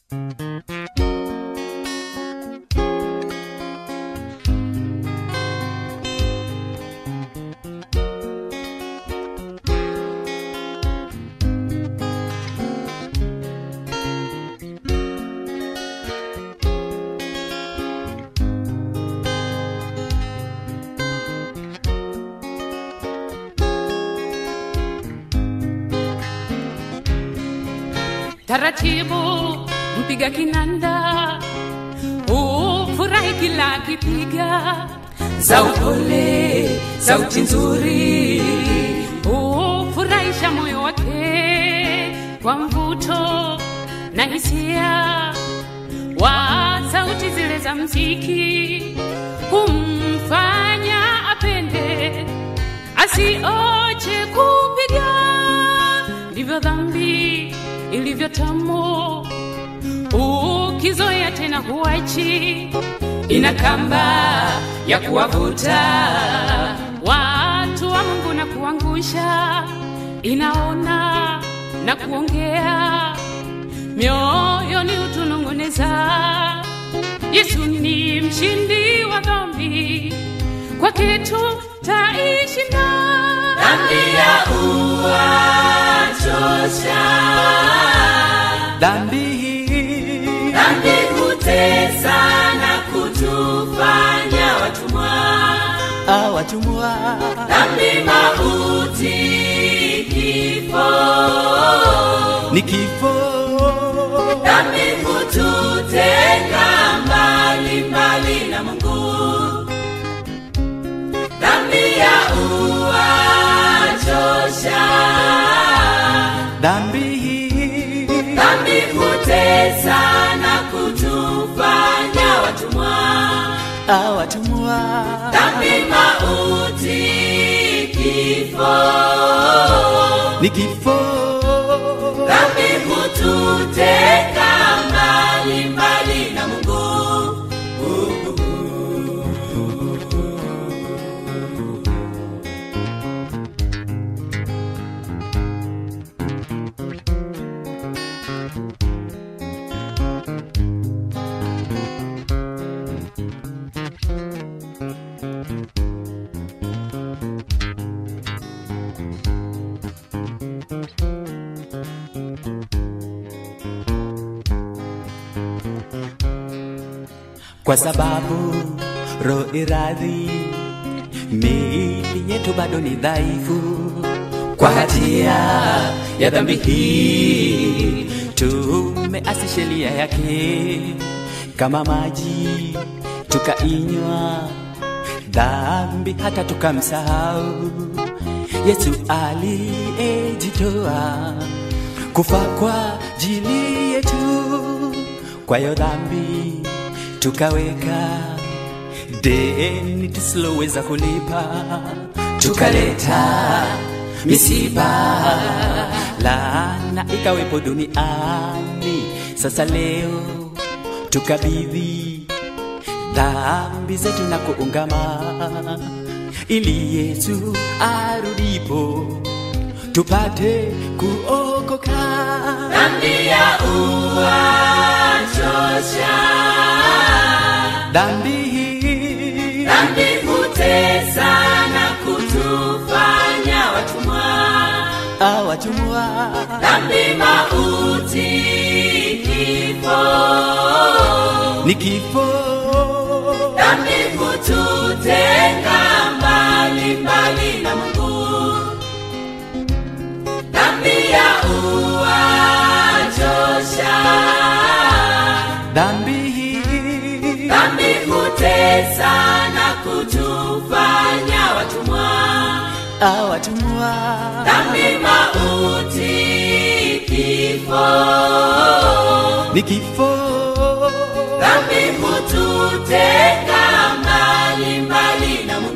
taratibu mpiga kinanda ufurahi kila akipiga za upole sauti nzuri ufurahisha moyo wake kwa mvuto na hisia wa sauti zile za mziki kumfanya apende asioche kupiga ndivyo dhambi ilivyo tamu ukizoea tena huachi ina kamba ya kuwavuta watu wa mungu na kuangusha inaona na kuongea mioyoni utununguneza yesu ni mshindi wa dhambi kwa kitu taishinda dhambi ya uwachosha dhambi hii dhambi kutesa na kutufanya watumwa awatumwa dhambi mauti kifo ni kifo dhambi kututenga mbali mbali na mungu dhambi ya uwachosha dhambi hii dhambi kutesa na kutufanya watumwa awatumwa dhambi mauti kifo ni kifo dhambi kututeka mbali mbali na mungu kwa sababu roho iradhi miili yetu bado ni dhaifu kwa hatia ya dhambi hii tumeasi sheria yake kama maji tukainywa dhambi hata tukamsahau yesu aliyejitoa kufa kwa jili yetu kwa hiyo dhambi tukaweka deni tusiloweza kulipa tukaleta misiba laana ikawepo duniani sasa leo tukabidhi dhambi zetu na kuungama ili yesu arudipo tupate kuokoka dhambi ya uwachosha dhambi hii dhambi kutesa na kutufanya watumwa awatumwa dhambi mauti kifo ni kifo dhambi kututenga mbali mbali na mungu dhambi ya uwachosha dhambi hii dhambi kutesa na kutufanya watumwa awatumwa dhambi mauti kifo ni kifo dhambi kututenga mbali mbali na